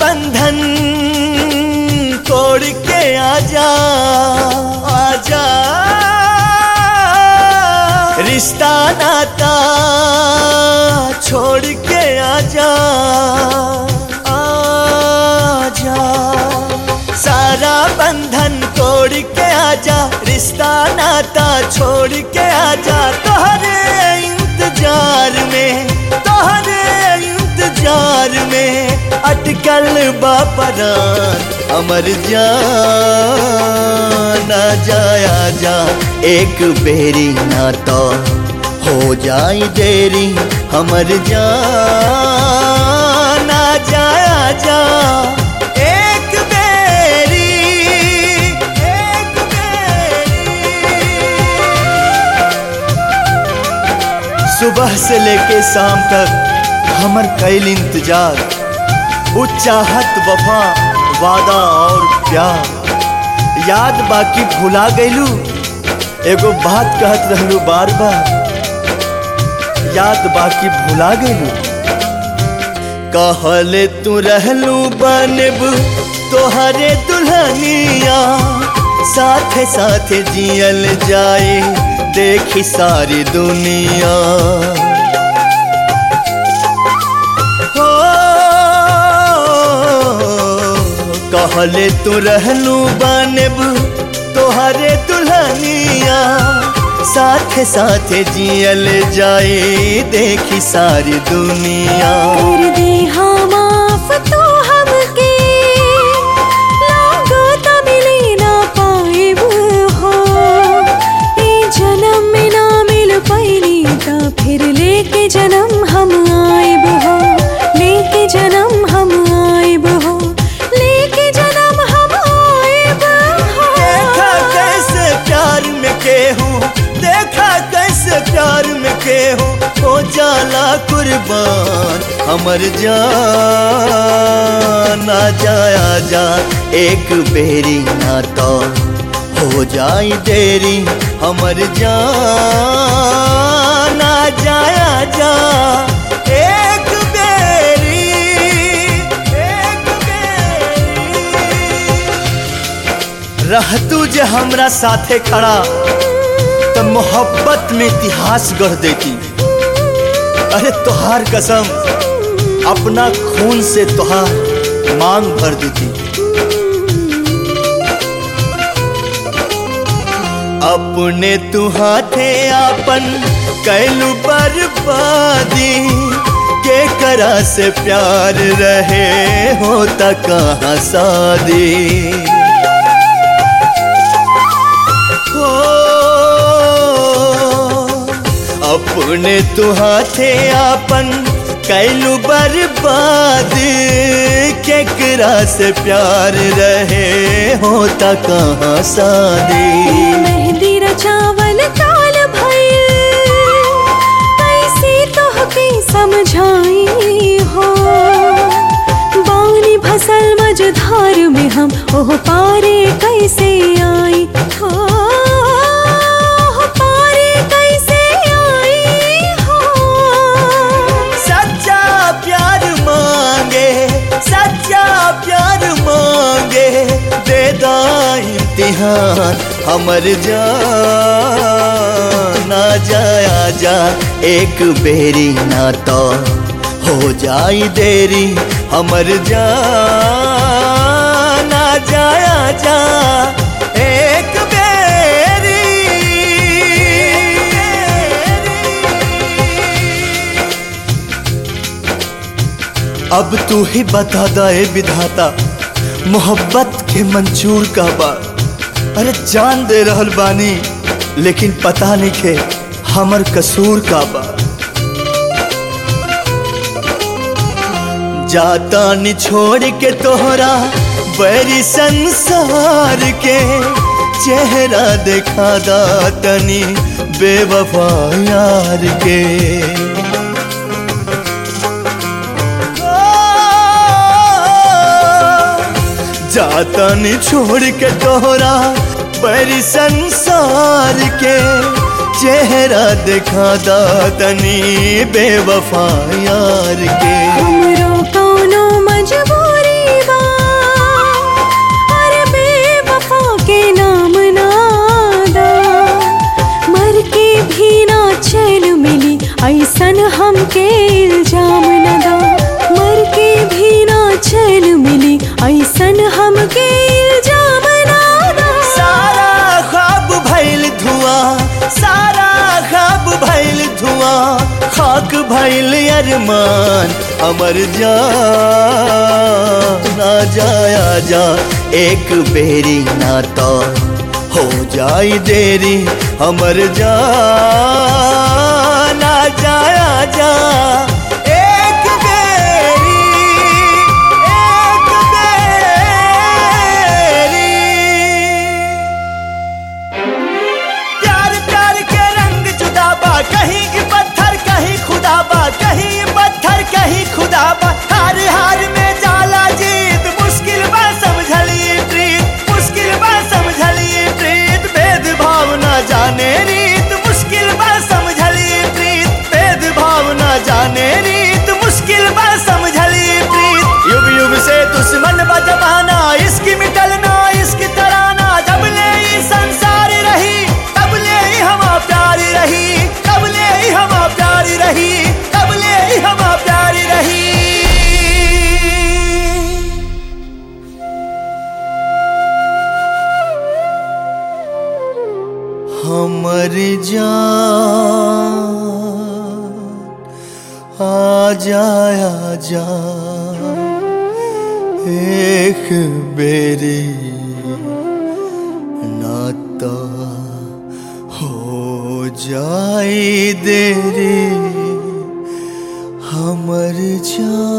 बंधन तोड़ के आजा आजा रिश्ता नाता छोड़ के आजा आजा सारा बंधन तोड़ के आजा रिश्ता नाता छोड़ के आजा तोहरे इंतजार में तोहरे इंतजार में अटकल बापरान अमर जान आ जाया जा एक बेरी ना तो हो जाई देरी हमर जान आ जाया जा एक बेरी एक बेरी सुबह से लेके शाम तक हमर कैल इंतजार वो चाहत वफा वादा और प्यार याद बाकी भुला गईलू एगो बात कहत रहलू बार बार याद बाकी भुला गईलू कहले तू रहलू बनब तोहरे दुल्हनिया साथे साथे जियल जाए देखी सारी दुनिया हो कहले तू रहलू बनब तोहरे दुल्हनिया साथे साथे जियल जाए देखी सारी दुनिया कर दे हाँ माफ तो हमके लागो त मिले ना पाएब हो ए जन्म में ना मिल पैनी त फिर लेके जन्म हम आएब हो लेके जन्म हम आएब हो लेके जन्म हम आएब देखा हो कैसे प्यार में केहू देखा कैसे प्यार में केहू हो जाला कुर्बान हमर जान आ जाया जा एक बेरी ना तो हो जाई देरी हमर जान आ जाया जा एक बेरी एक बेरी रह तू जे हमरा साथे खड़ा तो मोहब्बत में इतिहास गढ़ देती अरे तोहार कसम अपना खून से तोहार मांग भर देती अपने तू हाथे आपन कैलू बर्बादी के करा से प्यार रहे होता कहाँ शादी हो अपने तू हाथे आपन कैलू बर्बाद केकरा से प्यार रहे होता कहाँ शादी मेहंदी रचावल काल भइल कैसे तोहके समझाई हो बानी भसल मझधार में हम ओह पारे कैसे आई हो ओह पारे कैसे आई हो सच्चा प्यार मांगे सच्चा प्यार मांगे देदा इम्तिहान हमर जान ना जाया जा एक बेरी ना तो हो जाई देरी हमर जान ना जाया जा एक बेरी अब तू ही बता दे विधाता मोहब्बत के मंजूर का बा अरे जान दे रहल बानी लेकिन पता नहीं खे हमर कसूर का बा जाता नि छोड़ के तोहरा बड़ी संसार के चेहरा देखा दा तनी बेवफा यार के जाता नि छोड़ के तोहरा बड़ी संसार के चेहरा दिखा दा तनी बेवफा यार के हमरो कौनो मजबूरी हमके इल्जाम न दा मर के भी ना चैन मिली ऐसन हमके इल्जाम ना दा सारा ख्वाब भइल धुआं सारा ख्वाब भइल धुआं खाक भइल अरमान अमर जा ना जाया जा एक बेरी ना तो हो जाई देरी अमर जा ना जाया जा एक बेरी एक बेरी प्यार प्यार के रंग जुदा बा कहीं की पत्थर कहीं खुदा बा कहीं पत्थर कहीं खुदा बा हार हार में जाला जीत मुश्किल बा समझली प्रीत मुश्किल बा समझली प्रीत भेद भाव ना जाने रीत मुश्किल बा समझली प्रीत भेद भाव ना जाने रीत मुश्किल बा समझली प्रीत युग युग से दुश्मन बा जमाना इसकी मिटलना इसकी तराना जब ले ई संसार रही तब ले ई हमा प्यारी रही तब ले ई हमा प्यारी रही तब ले ई हमा प्यारी रही हमर जान आ जाया जा एक बेरी नाता हो जाई देरी हमर जान